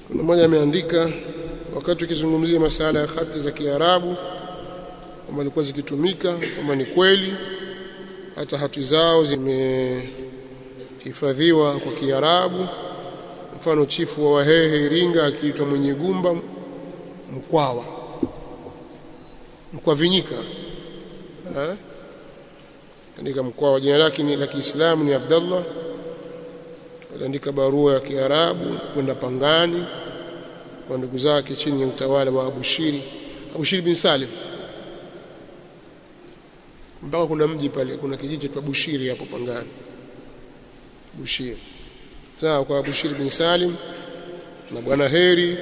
kuna mmoja ameandika wakati ukizungumzia masala ya hati za Kiarabu kama ilikuwa zikitumika kama ni kweli hata hati zao zimehifadhiwa kwa Kiarabu mfano chifu wa Wahehe Iringa akiitwa Mwenye Gumba Mkwawa Mkwavinyika eh andika Mkwawa jina lake ni la Kiislamu ni Abdullah aliandika barua ya Kiarabu kwenda Pangani kwa ndugu zake chini ya utawala wa Abushiri Abushiri bin Salim mpaka kuna mji pale kuna kijiji cha Bushiri hapo Pangani Bushiri sawa kwa Bushiri bin Salim na bwana Heri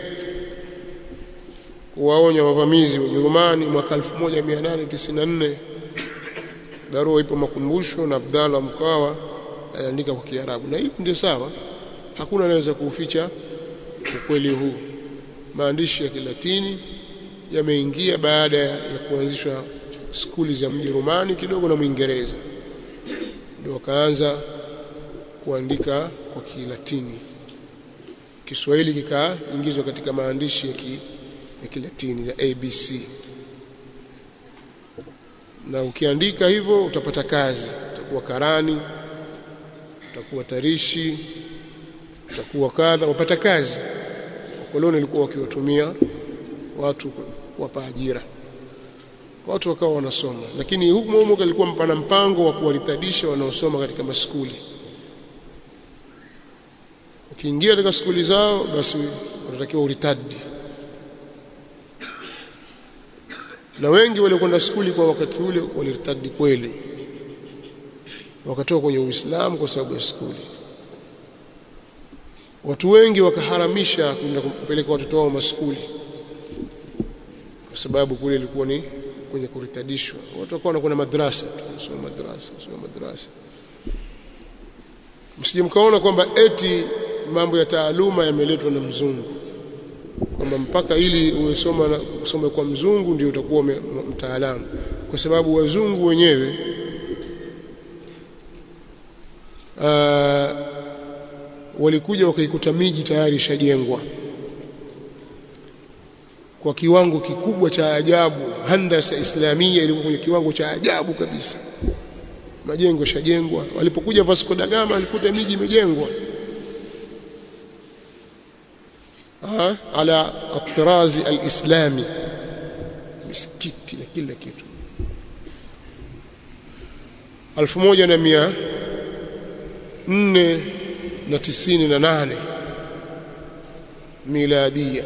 kuwaonya wavamizi wa Ujerumani mwaka 1894 barua ipo makumbusho na Abdalla Mkawa aliandika kwa Kiarabu na hivi ndio sawa hakuna anaweza kuuficha ukweli huu maandishi ya Kilatini yameingia baada ya kuanzishwa skuli za Mjerumani kidogo na Mwingereza ndio wakaanza kuandika kwa Kilatini Kiswahili kikaingizwa katika maandishi ya, ki, ya Kilatini ya ABC na ukiandika hivyo utapata kazi utakuwa karani utakuwa tarishi utakuwa kadha upata kazi wakoloni walikuwa wakiwatumia watu kuwapa ajira watu wakawa wanasoma lakini huku humo kalikuwa mpana mpango wa kuwaritadisha wanaosoma katika maskuli ukiingia katika skuli zao basi unatakiwa uritadi na wengi waliokwenda skuli kwa wakati ule waliritadi kweli wakatoka kwenye Uislamu kwa sababu ya skuli watu wengi wakaharamisha kwenda kupeleka watoto wao maskuli kwa sababu kule ilikuwa ni kwenye kuritadishwa watu wakawa wanakwenda madrasa soma madrasa soma madrasa msije mkaona kwamba eti mambo ya taaluma yameletwa na mzungu kwamba mpaka ili uwesoma na usome kwa mzungu ndio utakuwa mtaalamu kwa sababu wazungu wenyewe uh, walikuja wakaikuta miji tayari ishajengwa kwa kiwango kikubwa cha ajabu handasa islamia ilikuwa kwenye kiwango cha ajabu kabisa majengo yashajengwa walipokuja Vasco da Gama alikuta miji imejengwa ala atirazi alislami misikiti na kila kitu 1498 miladia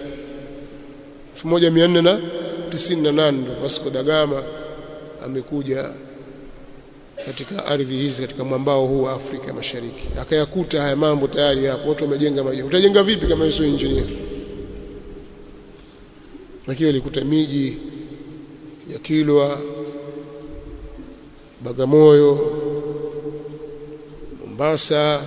1498 ndo Vasco da Gama amekuja katika ardhi hizi katika mwambao huu wa Afrika Mashariki akayakuta haya mambo tayari hapo watu wamejenga majengo utajenga vipi kama sio engineer lakini alikuta miji ya Kilwa Bagamoyo Mombasa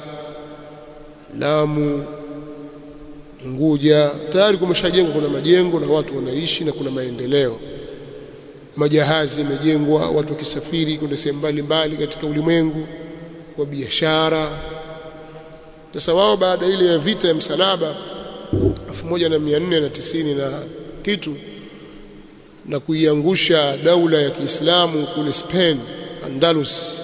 Lamu Unguja tayari kumeshajengwa kuna majengo na watu wanaishi na kuna maendeleo majahazi yamejengwa watu wakisafiri kwenda sehemu mbalimbali katika ulimwengu kwa biashara sasa wao baada ile ya vita ya msalaba 1490 na kitu na kuiangusha daula ya Kiislamu kule Spain Andalus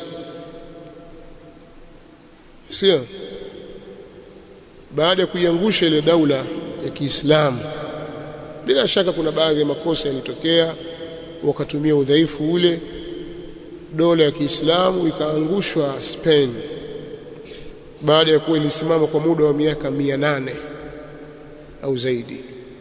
sio baada ya kuiangusha ile daula ya Kiislamu bila shaka kuna baadhi ya makosa yalitokea wakatumia udhaifu ule dola ya Kiislamu ikaangushwa Spain baada ya kuwa ilisimama kwa muda wa miaka mia nane au zaidi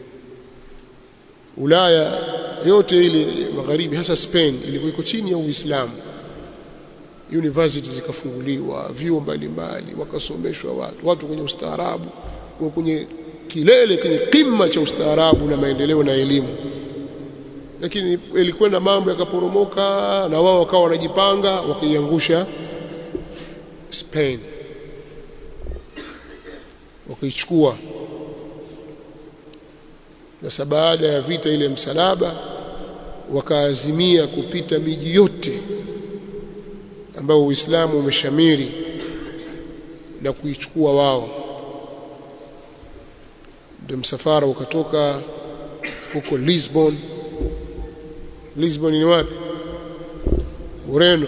Ulaya yote ile magharibi hasa Spain ilikuwa iko chini ya Uislamu university zikafunguliwa vyuo mbalimbali wakasomeshwa watu watu kwenye ustaarabu kwenye kilele kwenye kima cha ustaarabu na maendeleo na elimu lakini ilikwenda mambo yakaporomoka na wao wakawa wanajipanga wakaiangusha Spain wakaichukua sasa baada ya vita ile msalaba wakaazimia kupita miji yote ambayo Uislamu umeshamiri na kuichukua wao ndio msafara ukatoka huko Lisbon Lisbon ni wapi Ureno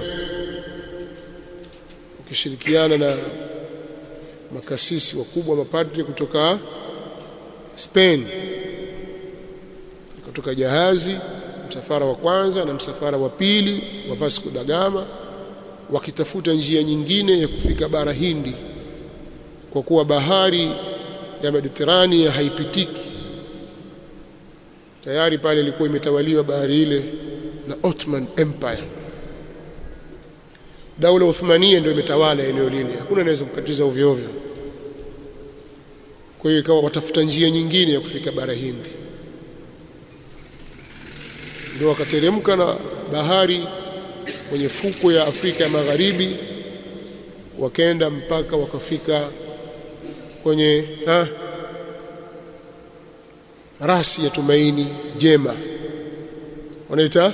ukishirikiana na makasisi wakubwa mapadri kutoka Spain kutoka jahazi msafara wa kwanza na msafara wa pili wa Vasco da Gama wakitafuta njia nyingine ya kufika bara Hindi kwa kuwa bahari ya Mediterania haipitiki tayari pale ilikuwa imetawaliwa bahari ile na Ottoman Empire daula Uthmania ndio imetawala eneo lile hakuna anaweza kukatiza ovyo ovyo kwa hiyo ikawa watafuta njia nyingine ya kufika bara Hindi ndio wakateremka na bahari kwenye fuko ya Afrika ya Magharibi wakaenda mpaka wakafika kwenye ha, rasi ya tumaini jema wanaita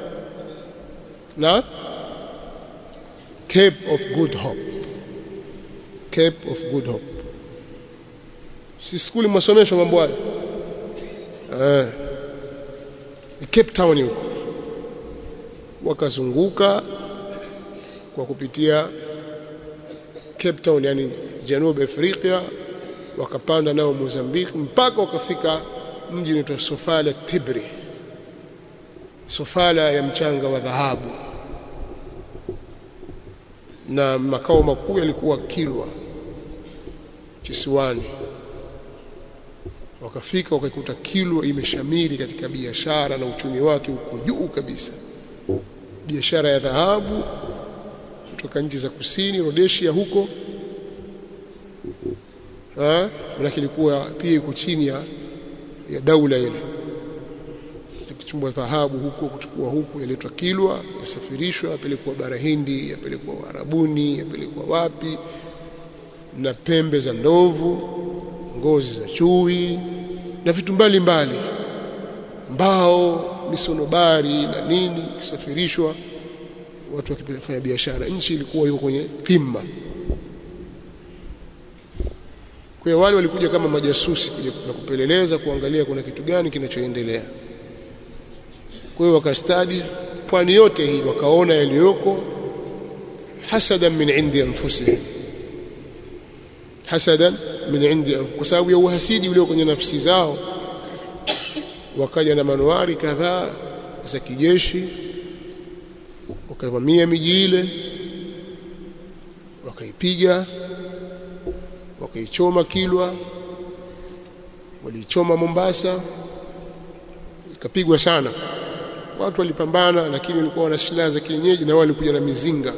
na Cape of Good Hope Cape of Good Hope si skuli mwasomeshwa mambo hayo eh Cape Town huko wakazunguka kwa kupitia Cape Town yani Janub Afrika wakapanda nao Mozambique mpaka wakafika mji unaitwa Sofala Tibri Sofala ya mchanga wa dhahabu na makao makuu yalikuwa Kilwa kisiwani wakafika wakaikuta Kilwa imeshamiri katika biashara na uchumi wake uko juu kabisa biashara ya dhahabu kutoka nchi za kusini Rhodesia huko ah maana ilikuwa pia iko chini ya, ya daula ile kuchumbwa dhahabu huko kuchukua huku yaletwa Kilwa yasafirishwa yapelekwa bara Hindi yapelekwa Arabuni yapelekwa wapi na pembe za ndovu ngozi za chui na vitu mbalimbali mbao misonobari na nini kisafirishwa watu wakifanya biashara nchi ilikuwa iko kwenye qimma kwa hiyo wale walikuja kama majasusi kuja kupeleleza kuangalia kuna kitu gani kinachoendelea kwa hiyo wakastadi pwani yote hii wakaona yaliyoko hasadan min indi anfusihim hasadan min indi kwa sababu ya uhasidi ulio kwenye nafsi zao wakaja na manuari kadhaa za kijeshi wakavamia miji ile wakaipiga wakaichoma Kilwa waliichoma Mombasa ikapigwa sana watu walipambana lakini walikuwa wana silaha za kienyeji na wao walikuja na mizinga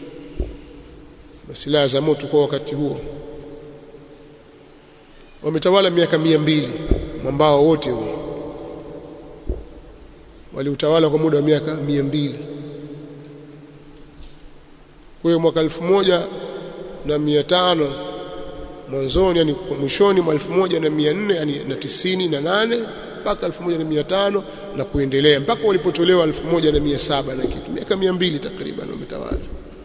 na silaha za moto kwa wakati huo wametawala miaka mia mbili mwambao wote huo waliutawala kwa muda wa miaka mia mbili kwa hiyo mwaka elfu moja na mia tano mwanzoni yani mwishoni mwa elfu moja na mia nne yani na tisini na nane mpaka elfu moja na mia tano na kuendelea mpaka walipotolewa elfu moja na mia saba na kitu miaka mia mbili takriban wametawala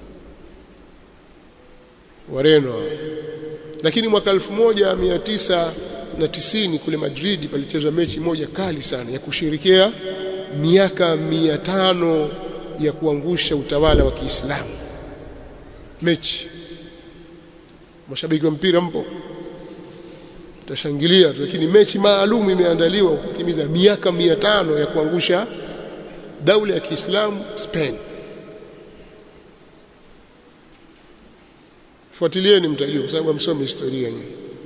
Wareno lakini mwaka elfu moja mia tisa na tisini kule Madrid palichezwa mechi moja kali sana ya kushirikia miaka mia tano ya kuangusha utawala wa Kiislamu mechi mashabiki wa mpira mpo tutashangilia lakini mechi maalum imeandaliwa kutimiza miaka mia tano ya kuangusha daula ya Kiislamu Spain fuatilieni mtajua kwa sababu msome historia nyinyi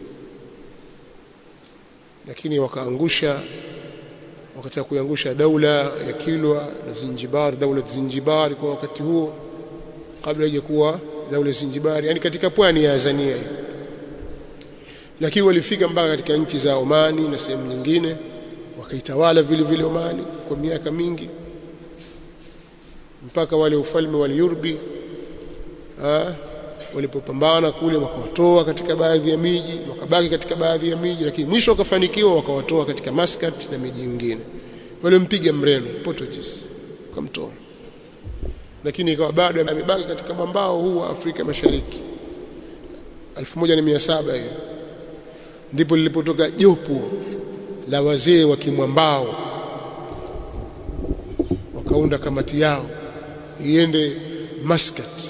lakini wakaangusha wakataka kuangusha daula ya Kilwa na Zinjibar daula ya Zinjibar kwa wakati huo kabla haijakuwa daula ya Zinjibar yani katika pwani ya Tanzania lakini walifika mpaka katika nchi za Omani na sehemu nyingine wakaitawala vile vile Omani kwa miaka mingi mpaka wale ufalme wa Yurbi walipopambana kule wakawatoa katika baadhi ya miji wakabaki katika baadhi ya miji lakini mwisho wakafanikiwa wakawatoa katika Muscat na miji mingine walimpiga Mreno Portuguese kamtoa lakini ikawa bado amebaki katika mwambao huu wa Afrika Mashariki 1700 hiyo ndipo lilipotoka jopo la wazee wa Kimwambao wakaunda kamati yao iende Muscat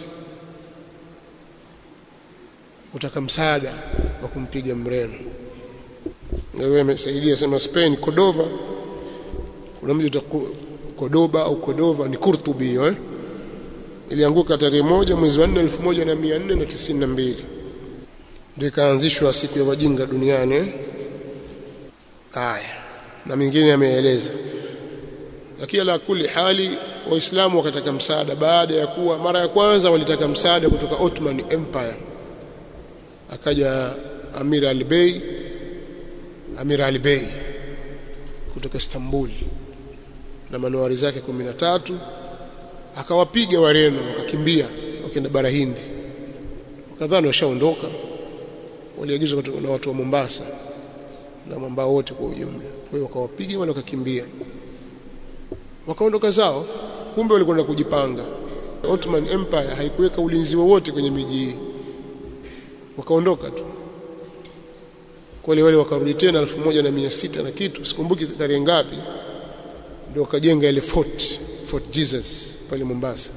kutaka msaada wa kumpiga Mreno. Wewe amesaidia sema Spain Cordova, kuna mji Cordoba au Cordova ni Kurtubi eh? Ilianguka tarehe moja mwezi wa 4 1492 ndio ikaanzishwa siku ya wajinga duniani eh? Haya, na mengine yameeleza, lakini la kuli hali Waislamu wakataka msaada baada ya kuwa mara ya kwanza walitaka msaada kutoka Ottoman Empire, akaja Amir al-Bey Amir al-Bey kutoka Istanbul na manowari zake kumi na tatu akawapiga Wareno wakakimbia wakaenda bara Hindi, wakadhani washaondoka. Waliagizwa na watu wa Mombasa na mwambao wote kwa ujumla. Kwa hiyo wakawapiga wale wakakimbia, wakaondoka zao, kumbe walikwenda kujipanga. Ottoman Empire haikuweka ulinzi wowote kwenye miji hii, wakaondoka tu wale wale wakarudi tena elfu moja na mia sita na kitu, sikumbuki tarehe ngapi, ndio wakajenga ile fort Fort Jesus pale Mombasa.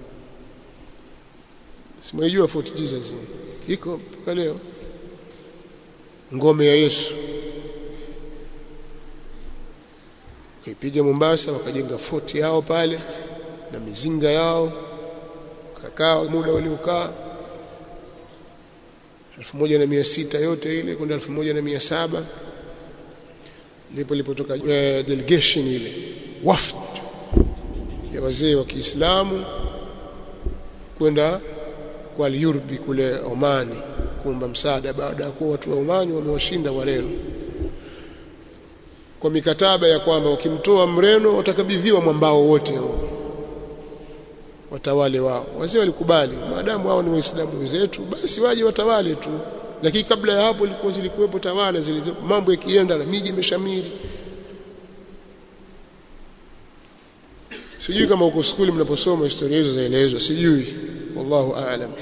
Simejua Fort Jesus iko mpaka leo, ngome ya Yesu. Wakaipiga Mombasa, wakajenga fort yao pale na mizinga yao, wakakaa muda waliokaa elfu moja na mia sita yote ile kwenda elfu moja na mia saba ndipo ilipotoka uh, delegation ile wafd ya wazee wa Kiislamu kwenda kwa Al-Yurbi kule Omani kuomba msaada baada ya kuwa watu wa Omani wamewashinda Wareno kwa mikataba ya kwamba wakimtoa Mreno watakabidhiwa mwambao wote huo watawale wao. Wazee walikubali, maadamu wao ni Waislamu wenzetu, basi waje watawale tu. Lakini kabla ya hapo ilikuwa zilikuwepo tawala zilizo, mambo yakienda na miji imeshamiri. Sijui kama huko skuli mnaposoma historia hizo zaelezwa, sijui, wallahu aalam.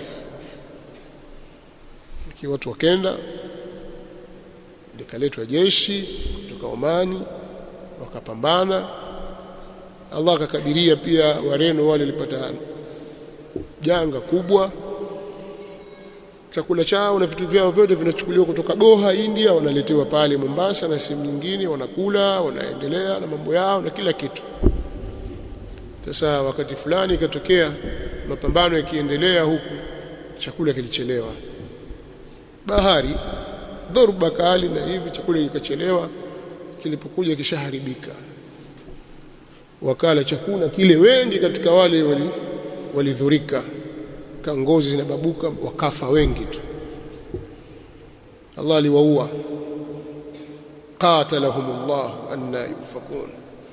Ikiwa watu wakenda, likaletwa jeshi kutoka Omani, wakapambana Allah akakadiria pia Wareno wale walipata janga kubwa, chakula chao na vitu vyao vyote vinachukuliwa kutoka Goa India, wanaletewa pale Mombasa na sehemu nyingine, wanakula, wanaendelea na mambo yao na kila kitu. Sasa wakati fulani ikatokea mapambano yakiendelea huku, chakula kilichelewa, bahari dhoruba kali na hivi, chakula kikachelewa, kilipokuja kishaharibika wakala chakula kile, wengi katika wale walidhurika, wali kangozi zinababuka, wakafa wengi tu. Allah aliwaua, qatalahumullah anna yufakun,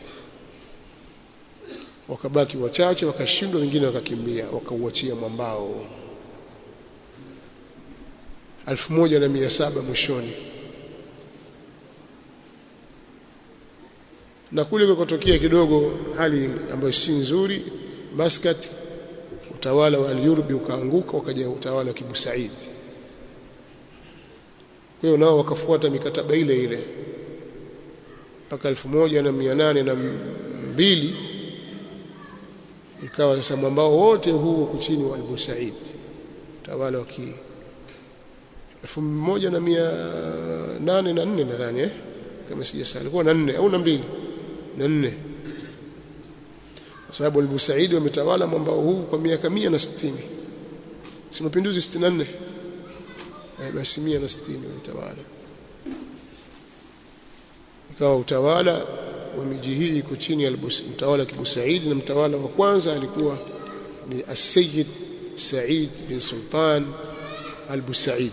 wakabaki wachache, wakashindwa, wengine wakakimbia, wakauachia mwambao elfu moja na mia saba mwishoni na kule kukotokea kidogo hali ambayo si nzuri Muscat, utawala wa Al-Yurbi ukaanguka, ukaja utawala wa Kibu Said. Kwa hiyo nao wakafuata mikataba ile ile mpaka elfu moja na mia nane na mbili ikawa sasa mwambao wote huu uko chini wa Abu Said, utawala wa ki elfu moja na mia nane na nne nadhani eh? kama sijasahau, alikuwa na nne au na mbili na nne kwa sababu Abu Said wametawala mwambao huu kwa miaka mia na sitini si mapinduzi sitini na nne eh, basi mia na sitini walitawala ikawa utawala wa miji hii iko chini ya mtawala wa Kibu Said na mtawala wa kwanza alikuwa ni As-Sayyid Said bin Sultan Al-Busaid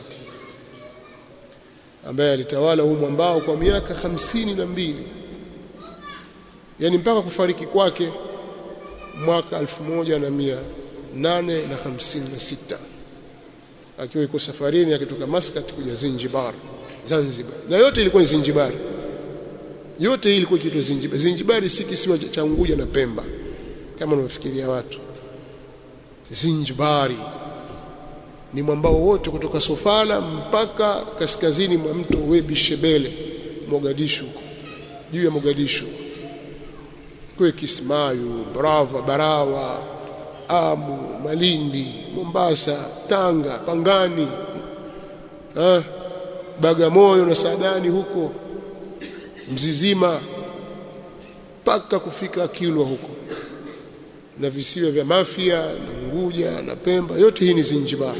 ambaye alitawala huu mwambao kwa miaka hamsini na mbili yani mpaka kufariki kwake mwaka elfu moja na mia nane na hamsini na sita akiwa iko safarini akitoka Muscat kuja Zanzibar Zanzibar na yote ilikuwa ni Zanzibar yote hii ilikuwa kiitwa Zanzibar Zanzibar si kisiwa cha Unguja na Pemba kama wanavyofikiria watu Zanzibari ni mwambao wote kutoka Sofala mpaka kaskazini mwa mto Webi Shebele Mogadishu juu ya Mogadishu kwa Kismayu Brava Barawa Amu Malindi Mombasa Tanga Pangani ha? Bagamoyo na Saadani huko Mzizima mpaka kufika Kilwa huko na visiwa vya Mafia na Unguja na Pemba yote hii ni Zanzibar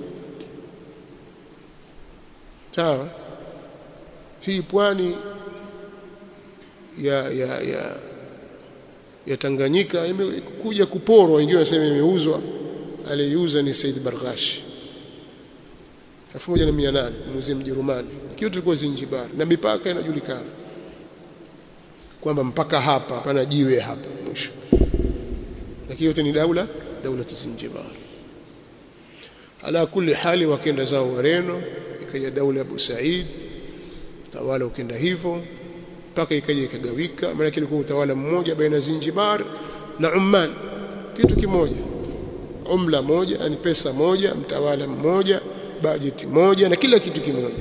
sawa hii pwani ya ya ya ya Tanganyika imekuja kuporwa wengine wanasema imeuzwa aliyeuza ni Said Barghash 1800 muuzie Mjerumani ikiwa tulikuwa Zanzibar na mipaka inajulikana kwamba mpaka hapa hapana jiwe hapa mwisho lakini yote ni daula daula Zanzibar ala kulli hali wakenda zao Wareno ikaja daula ya Abu Said tawala ukenda hivyo mpaka ikaja ikagawika maana kilikuwa utawala mmoja baina Zanzibar na Oman kitu kimoja umla moja yani pesa moja mtawala mmoja bajeti moja na kila kitu kimoja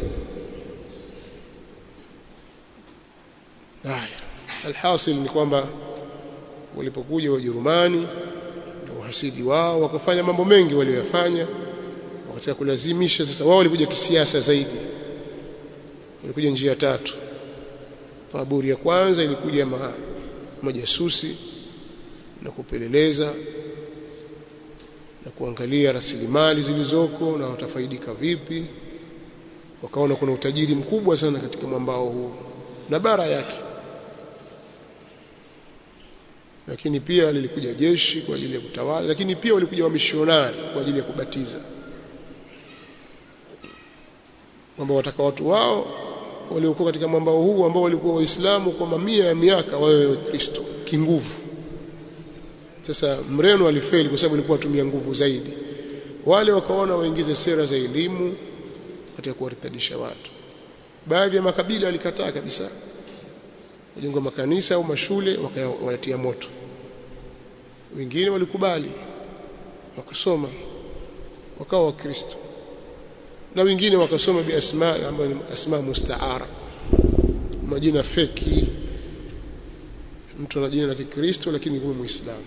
haya alhasil ni kwamba walipokuja Wajerumani na uhasidi wao wakafanya mambo mengi waliyofanya wakataka kulazimisha sasa wao walikuja kisiasa zaidi walikuja njia tatu taburi ya kwanza ilikuja ma, majasusi na kupeleleza na kuangalia rasilimali zilizoko na watafaidika vipi wakaona kuna utajiri mkubwa sana katika mwambao huu na bara yake lakini pia lilikuja jeshi kwa ajili ya kutawala lakini pia walikuja wamishonari kwa ajili ya kubatiza kwamba wataka watu wao waliokuwa katika mwambao huu ambao walikuwa waislamu kwa mamia ya miaka wawe wakristo kinguvu sasa mreno alifeli kwa sababu alikuwa atumia nguvu zaidi wale wakaona waingize sera za elimu katika kuwaritadisha watu baadhi ya makabila walikataa kabisa wajenga makanisa au mashule wakawatia moto wengine walikubali wakasoma wakawa wakristo na wengine wakasoma bi asma ambayo ni asma mustaara majina feki mtu ana jina la Kikristo lakini kama muislamu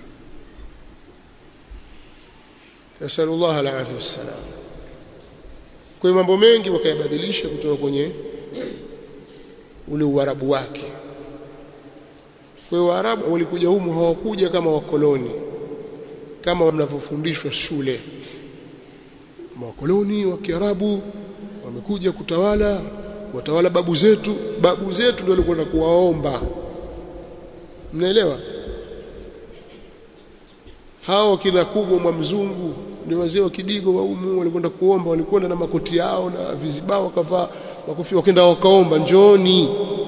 nasallallahu alaihi wasallam kwa hiyo mambo mengi wakayabadilisha kutoka kwenye ule uarabu wake kwa hiyo waarabu walikuja humu hawakuja kama wakoloni kama mnavyofundishwa shule wakoloni wa Kiarabu wamekuja kutawala kuwatawala babu zetu babu zetu ndio walikwenda kuwaomba mnaelewa hao kina kubwa mwa mzungu ni wazee wa kidigo wa umu walikwenda kuomba walikwenda na makoti yao na vizibao wakavaa makofi wakaenda wakaomba njooni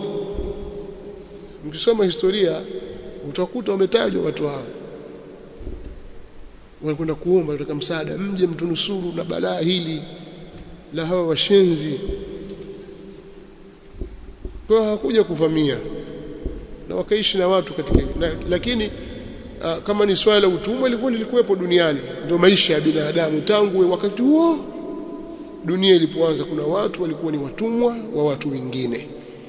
mkisoma historia utakuta wametajwa watu hao walikwenda kuomba katika msaada mje mtunusuru na balaa hili la hawa washenzi kwa hawakuja kuvamia na wakaishi na watu katika na, lakini uh, kama ni swala la utumwa lilikuwa lilikuwepo duniani ndio maisha ya binadamu tangu wakati huo dunia ilipoanza kuna watu walikuwa ni watumwa wa watu wengine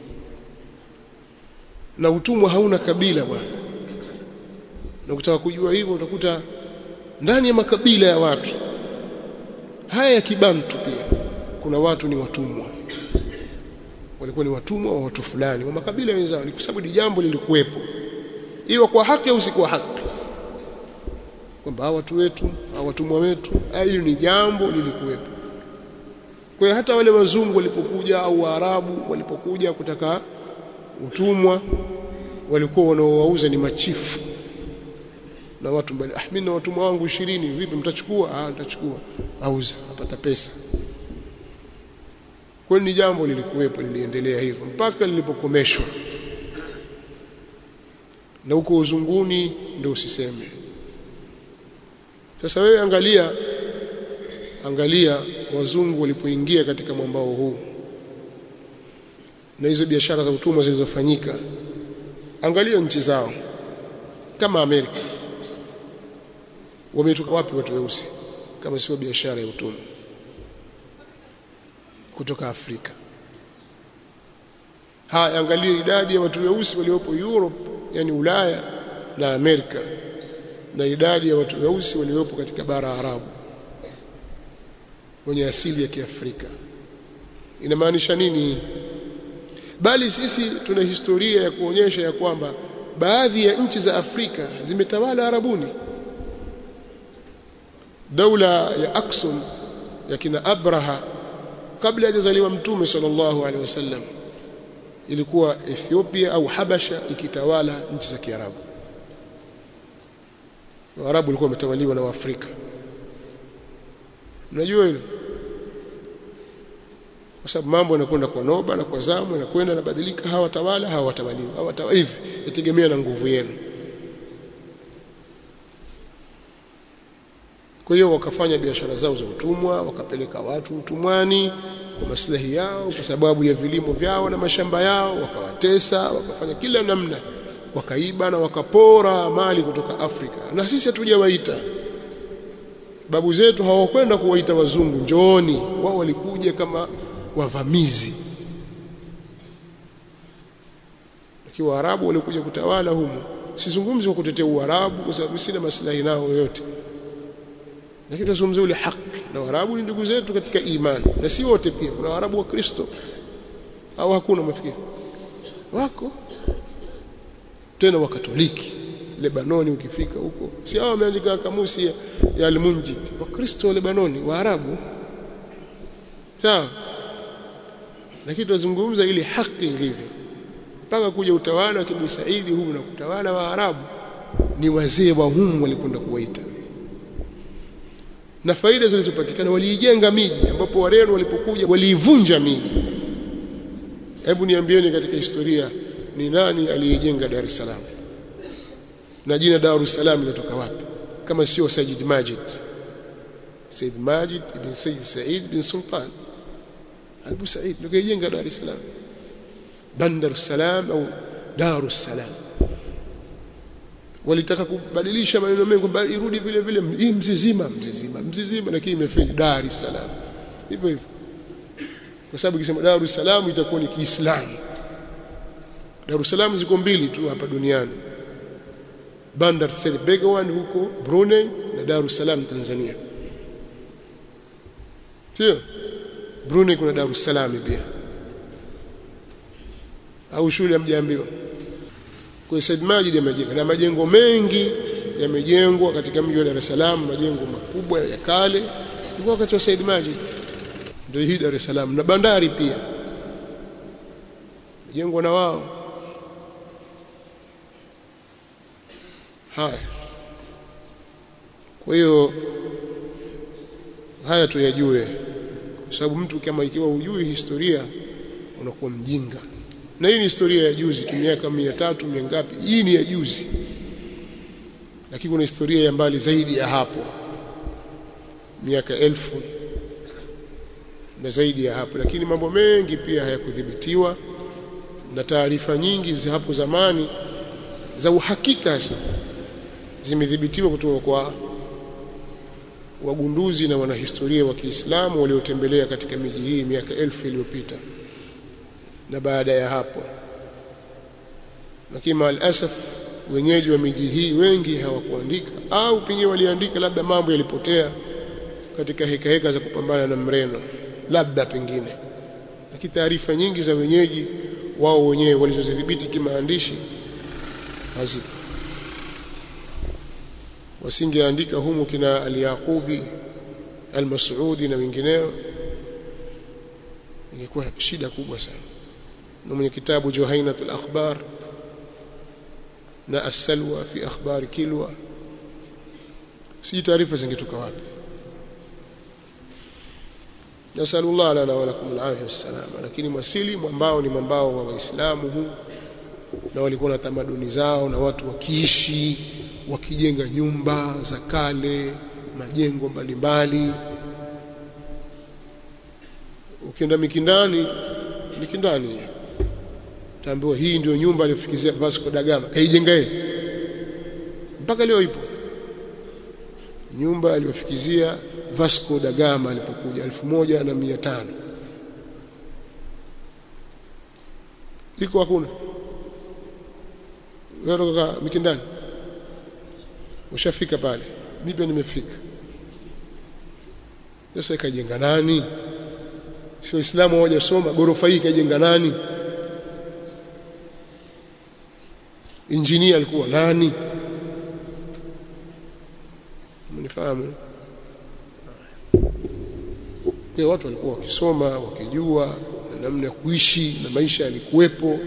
na utumwa hauna kabila bwana na ukitaka kujua hivyo utakuta ndani ya makabila ya watu haya ya kibantu pia kuna watu ni watumwa walikuwa ni watumwa wa watu fulani wa makabila wenzao ni kwa sababu ni jambo lilikuwepo iwe kwa haki au si kwa haki kwamba hawa watu wetu hawa watumwa wetu hili ni jambo lilikuwepo kwa hiyo hata wale wazungu walipokuja au waarabu walipokuja kutaka utumwa walikuwa wanaowauza ni machifu na watu mbali ah mimi na watumwa wangu 20 vipi mtachukua ah nitachukua auza apata pesa kwa ni jambo lilikuwepo liliendelea hivyo mpaka lilipokomeshwa na huko uzunguni ndio usiseme sasa wewe angalia angalia wazungu walipoingia katika mwambao huu na hizo biashara za utumwa zilizofanyika angalia nchi zao kama Amerika wametoka wapi watu weusi kama sio biashara ya utumwa kutoka Afrika. Haya, angalia idadi ya watu weusi waliopo Europe, yani Ulaya na Amerika, na idadi ya watu weusi waliopo katika bara Arabu wenye asili ya Kiafrika. Inamaanisha nini? Bali sisi tuna historia ya kuonyesha ya kwamba baadhi ya nchi za Afrika zimetawala Arabuni. Daula ya Aksum ya kina Abraha kabla hajazaliwa Mtume sallallahu alaihi wasallam ilikuwa Ethiopia au Habasha ikitawala nchi za Kiarabu. Waarabu walikuwa wametawaliwa na Waafrika. Unajua hilo? Kwa sababu mambo yanakwenda kwa noba na kwa zamu, yanakwenda yanabadilika, hawa watawala hawa watawaliwa, hawa watawala hivi, yategemea na nguvu yenu. Kwa hiyo wakafanya biashara zao za utumwa, wakapeleka watu utumwani kwa maslahi yao, kwa sababu ya vilimo vyao na mashamba yao, wakawatesa, wakafanya kila namna, wakaiba na wakapora mali kutoka Afrika, na sisi hatujawaita. Babu zetu hawakwenda kuwaita wazungu njooni, wao walikuja kama wavamizi. Lakini Waarabu walikuja kutawala humu. Sizungumzi kwa kutetea Uarabu kwa sababu sina maslahi nao yoyote lakini tunazungumzia ule haki na Waarabu ni ndugu zetu katika imani na si wote pia kuna Waarabu wa Kristo au hakuna mafikiri wako tena wa Katoliki Lebanoni ukifika huko si hao wameandika kamusi ya, ya Al-Munjid wa Kristo Lebanoni Waarabu sawa lakini tunazungumza ile haki ilivyo mpaka kuja utawala wa Kibu Saidi humu na kutawala Waarabu ni wazee wa humu walikwenda kuwaita na faida zilizopatikana waliijenga miji ambapo Wareno walipokuja waliivunja miji. Hebu niambieni katika historia ni nani aliyejenga Dar es Salaam? Na jina Dar es Salaam linatoka wapi? Kama sio Sayyid Majid. Sayyid Majid ibn Sayyid Said bin Sultan. Abu Said ndio kajenga Dar es Salaam. Bandar es Salaam au Dar es Salaam walitaka kubadilisha maneno mengi kwamba irudi vile vile hii mzizima mzizima mzizima lakini imefeli Dar es Salaam hivyo hivyo kwa sababu ikisema Dar es Salaam itakuwa ni Kiislamu Dar es Salaam ziko mbili tu hapa duniani Bandar Seri Begawan huko Brunei na Dar es Salaam Tanzania sio Brunei kuna Dar es Salaam pia au shule hamjaambiwa kwa Said Majid amejenga na majengo mengi yamejengwa katika mji wa Dar es Salaam, majengo makubwa ya kale ilikuwa wakati wa Said Majid. Ndio hii Dar es Salaam na bandari pia jengwa na wao. Haya, kwa hiyo haya tuyajue, kwa sababu mtu kama ikiwa hujui historia unakuwa mjinga na hii ni historia ya juzi tu miaka mia tatu mia ngapi hii ni ya juzi lakini kuna historia ya mbali zaidi ya hapo miaka elfu na zaidi ya hapo lakini mambo mengi pia hayakudhibitiwa na taarifa nyingi za hapo zamani za uhakika sasa zimedhibitiwa kutoka kwa wagunduzi na wanahistoria wa Kiislamu waliotembelea katika miji hii miaka elfu iliyopita na baada ya hapo lakini maalasaf wenyeji wa miji hii wengi hawakuandika au pengine waliandika labda mambo yalipotea katika heka heka za kupambana na mreno labda pengine lakini taarifa nyingi za wenyeji wao wenyewe walizozidhibiti kimaandishi hazipo wasingeandika humu kina al-Yaqubi al-Mas'udi na wengineo ingekuwa shida kubwa sana na mwenye kitabu Juhainat al-Akhbar na As-Salwa fi akhbar Kilwa si taarifa zingetoka wapi nasallallahu lana wa lakum al-afiyah wassalam lakini mwasili mwambao ni mwambao wa waislamu huu na walikuwa na tamaduni zao na watu wakiishi wakijenga nyumba za kale majengo mbalimbali ukienda Mikindani Mikindani taambiwa hii ndio nyumba aliyofikizia Vasco da Gama kaijenga yeye mpaka leo ipo nyumba aliyofikizia Vasco da Gama alipokuja 1500 iko hakuna wewe kutoka Mikindani ushafika pale mimi pia nimefika sasa ikajenga nani sio Uislamu hoja soma gorofa hii ikajenga nani injinia alikuwa nani mnifahamu kwa watu walikuwa wakisoma wakijua na namna ya kuishi na maisha yalikuwepo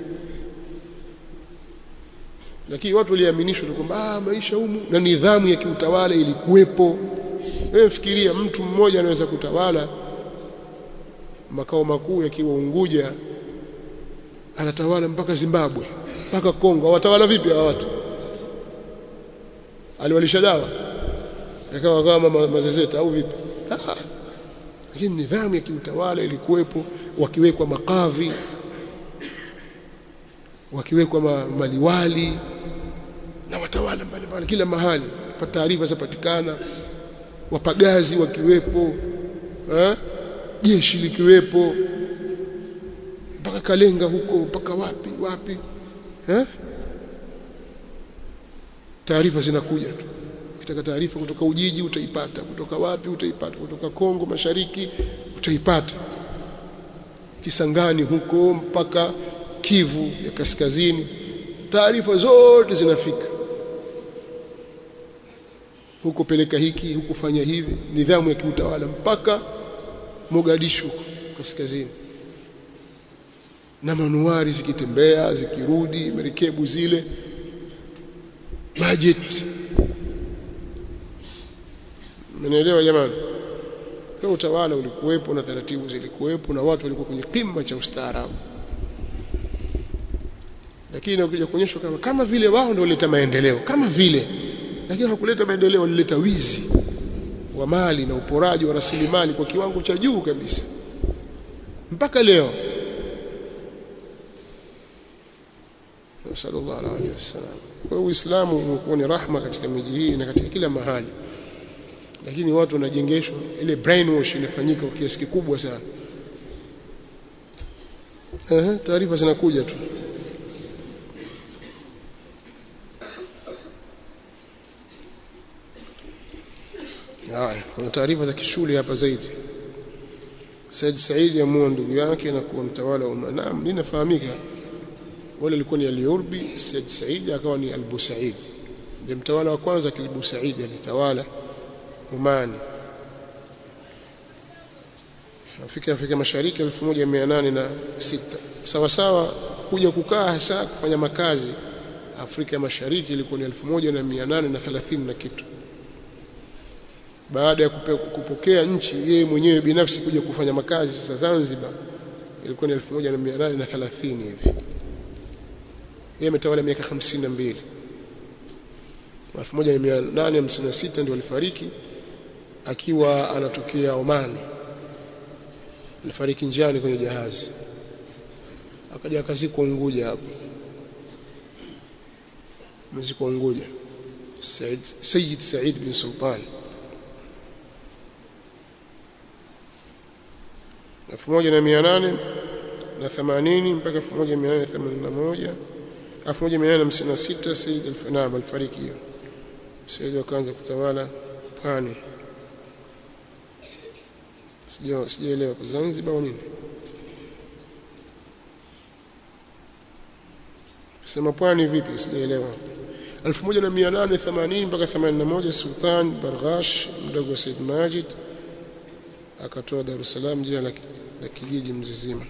lakini watu waliaminishwa kwamba ah maisha humu na nidhamu ya kiutawala ilikuwepo wewe fikiria mtu mmoja anaweza kutawala makao makuu yakiwa Unguja anatawala mpaka Zimbabwe mpaka Kongo watawala vipi hawa watu aliwalisha dawa yakawa kama mazezeta au vipi ah lakini nidhamu ya kiutawala ilikuwepo wakiwekwa makadhi wakiwekwa ma, maliwali na watawala mbalimbali kila mahali pa taarifa zapatikana wapagazi wakiwepo eh jeshi likiwepo mpaka Kalenga huko mpaka wapi wapi eh taarifa zinakuja tu ukitaka taarifa kutoka Ujiji utaipata kutoka wapi utaipata kutoka Kongo Mashariki utaipata Kisangani huko mpaka Kivu ya kaskazini taarifa zote zinafika huko peleka hiki huko fanya hivi nidhamu ya kiutawala mpaka Mogadishu kaskazini na manuari zikitembea zikirudi merikebu zile budget Mnaelewa jamani? Kwa utawala ulikuwepo na taratibu zilikuwepo na watu walikuwa kwenye kima cha ustaarabu. Lakini ukija kuonyeshwa kama kama vile wao ndio walileta maendeleo, kama vile lakini hakuleta maendeleo, walileta wizi wa mali na uporaji wa rasilimali kwa kiwango cha juu kabisa. Mpaka leo. Sallallahu alaihi wasallam. Kwa Uislamu umekuwa ni rahma katika miji hii na katika kila mahali lakini watu wanajengeshwa ile brainwash inafanyika kwa kiasi kikubwa sana eh taarifa zinakuja tu haya kuna taarifa za kishule hapa zaidi Said Said amua ndugu yake na kuwa mtawala wa Naam linafahamika wale alikuwa ni al-Yurbi Said Said akawa ni al-Busaid ndiye mtawala wa kwanza kilibusaid alitawala Omani Afrika Afrika Mashariki 1806 sawa sawa kuja kukaa hasa kufanya makazi Afrika Mashariki ilikuwa ni 1830 na kitu baada ya kupokea nchi yeye mwenyewe binafsi kuja kufanya makazi sasa Zanzibar ilikuwa ni 1830 hivi yeye ametawala miaka 52 1856 ndio alifariki akiwa anatokea Oman alifariki njiani kwenye jahazi akaja akazikwa Unguja hapo mzikwa Unguja Said Sayyid Said bin Sultan 1880 mpaka 1881 1856 Said al-Fanam alifariki hiyo Said akaanza kutawala pwani sija sijaelewa Zanzibar au nini sema pwani vipi sijaelewa 1880 mpaka 81 Sultan Barghash mdogo wa Said Majid akatoa Dar es Salaam jina la, la kijiji mzizima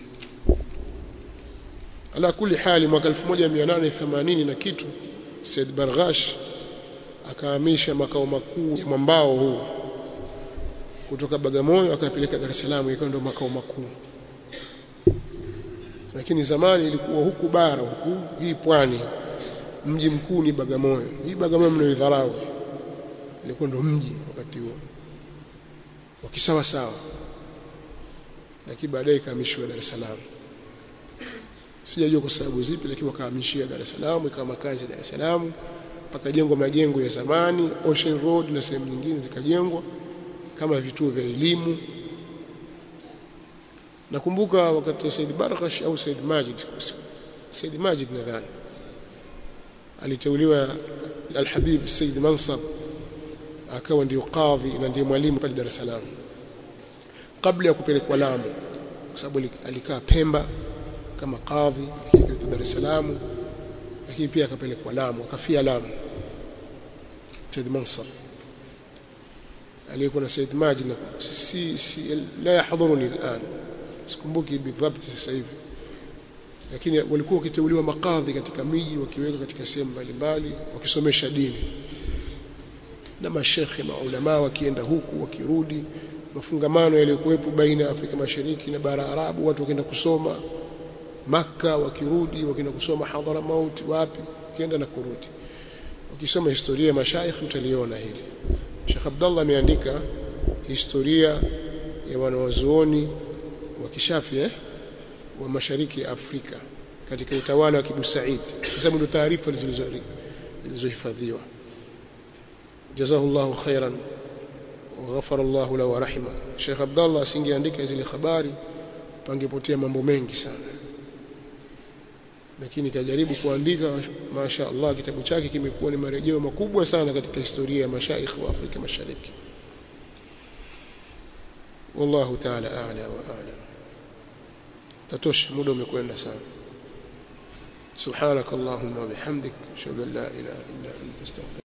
ala kuli hali mwaka 1880 na kitu Said Barghash akahamisha makao makuu ya mwambao huu kutoka Bagamoyo akapeleka Dar es Salaam ikawa ndio makao makuu lakini zamani ilikuwa huku bara huku hii pwani mji mkuu ni Bagamoyo hii Bagamoyo mnaidharau ilikuwa ndio mji wakati huo wakisawa sawa lakini baadaye ikahamishiwa Dar es Salaam sijajua kwa sababu zipi lakini wakahamishia Dar es Salaam ikawa makazi ya Dar es Salaam pakajengwa majengo ya zamani Ocean Road na sehemu nyingine zikajengwa kama vituo vya elimu nakumbuka wakati Said Barghash au Said Majid Said Majid nadhani aliteuliwa Al-Habib Said Mansab akawa ndio kadhi na ndiye mwalimu pale Dar es Salaam kabla ya kupelekwa Lamu kwa sababu alikaa Pemba kama kadhi akifika Dar es Salaam lakini pia akapelekwa Lamu akafia Lamu Said Mansab aliyekuwa na Said Majid si, si la yahdhuruni al'an sikumbuki bidhabt sasa hivi lakini walikuwa wakiteuliwa makadhi katika miji wakiweka katika sehemu mbalimbali wakisomesha dini na mashekhe maulama wakienda huku wakirudi mafungamano yaliyokuwepo baina ya Afrika Mashariki na bara Arabu watu wakienda kusoma Makka wakirudi wakienda kusoma hadhara mauti wapi wakienda na kurudi ukisoma historia ya mashaikh utaliona hili Sheikh Abdullah ameandika historia ya wanawazuoni wa kishafi eh? wa mashariki ya Afrika katika utawala wa Kibu Said kwa sababu ndio taarifa zilizohifadhiwa jazahullahu khairan وغفر الله له ورحمه Sheikh Abdullah asingeandika zile habari pangepotea mambo mengi sana lakini kajaribu kuandika masha Allah kitabu chake kimekuwa ni marejeo makubwa sana katika historia ya mashaikh wa Afrika Mashariki wallahu ta'ala a'la wa a'lam tatosha muda umekwenda sana subhanak allahumma bihamdik ashhadu an la ilaha illa anta astaghfiruka